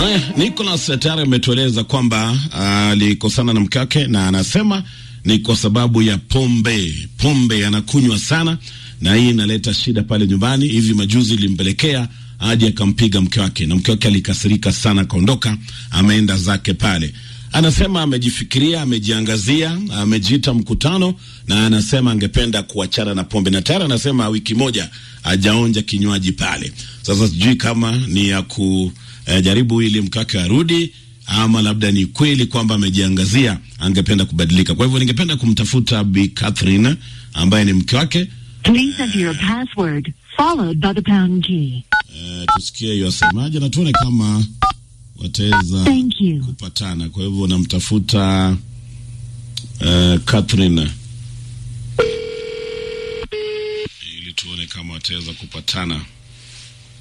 Haya, Nicholas tayari ametueleza kwamba alikosana na mke wake na anasema ni kwa sababu ya pombe. Pombe anakunywa sana na hii inaleta shida pale nyumbani. Hivi majuzi ilimpelekea hadi akampiga mke wake, na mke wake alikasirika sana, akaondoka, ameenda zake pale. Anasema amejifikiria, amejiangazia, amejiita mkutano, na anasema angependa kuachana na pombe, na tayari anasema wiki moja ajaonja kinywaji pale. Sasa sijui kama ni ya kujaribu ili mke wake arudi ama labda ni kweli kwamba amejiangazia, angependa kubadilika. Kwa hivyo ningependa kumtafuta Bi Catherine ambaye ni mke wake. Please enter your password followed by the pound key. Eh, tusikie hiyo asemaje na tuone kama wataweza Thank you. kupatana. Kwa hivyo namtafuta uh, Catherine ili tuone kama wataweza kupatana.